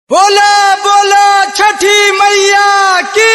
बोला बोला छठी मैया की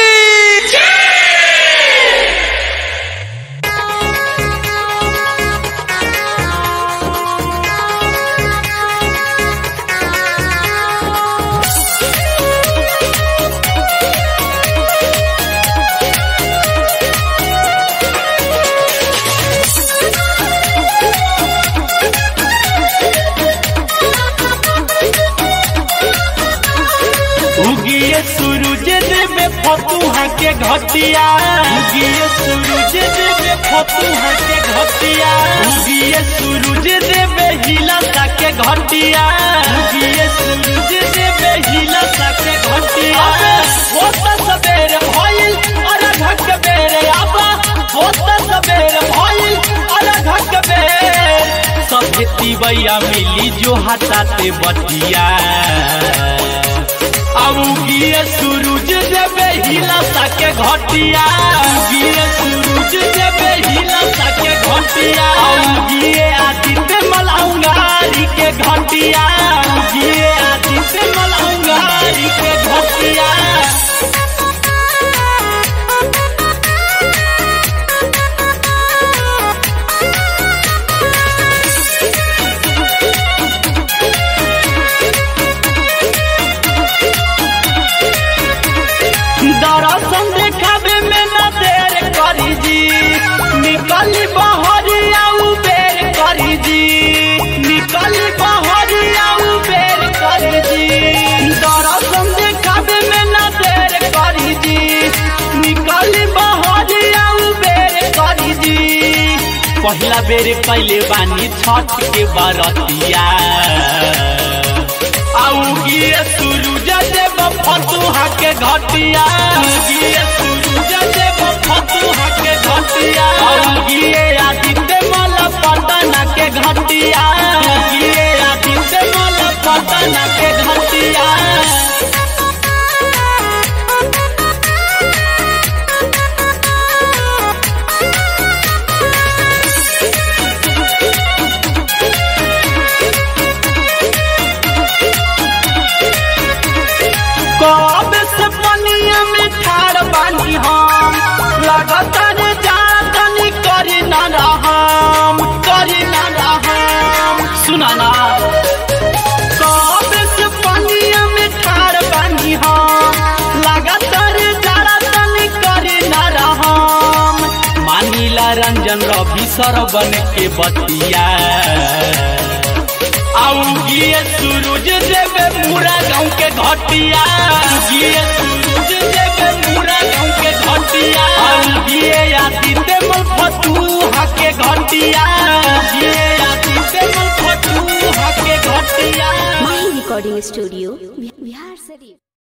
उगिए सूरज देवे फतुहा के घटिया उगिए सूरज देवे फतुहा के घटिया उगिए सूरज देवे हिलसा के घटिया उगिए सूरज देवे हिलसा के घटिया होता सबेरे भइल अरे घट बेरे आबा होता सबेरे भइल अरे घट बेरे सभे तिवैया मिली जो हटाते बटिया अब गिए सूरज देवे हिला सके घटिया गिए सूरज देवे हिला सके घटिया अब गिए आदित्य मलंगारी के घटिया गिए आदित्य मलंगारी के घटिया दर्शन देखावे में न देर करी जी निकली बहरिया उबेर करी जी निकली बहरिया उबेर करी जी दर्शन देखावे में न देर करी जी निकली बहरिया उबेर करी जी पहला बेर पहले बानी छठ के बरतिया आउगिए सूरज देव फतुहा के घटिया आउगिए सूरज देव फतुहा के घटिया आउगिए आदित्य मल पटना के घटिया आउगिए आदित्य मल पटना के घटिया कब से पनिया में ठाड़ बानी हम लगातार जातनी करी न रहम करी न रहम सुना ना कब से पनिया में ठाड़ बानी हम लगातार जातनी करी न रहम मानिला रंजन रवि सरबन के बतिया आउगिए सूरज देवे पूरा गाँव के घटिया आउगिए सूरज देवे पूरा गाँव के घटिया आउगिए आदित्य मल फतुहा के घटिया आउगिए आदित्य मल फतुहा के घटिया माही रिकॉर्डिंग स्टूडियो बिहार शरीफ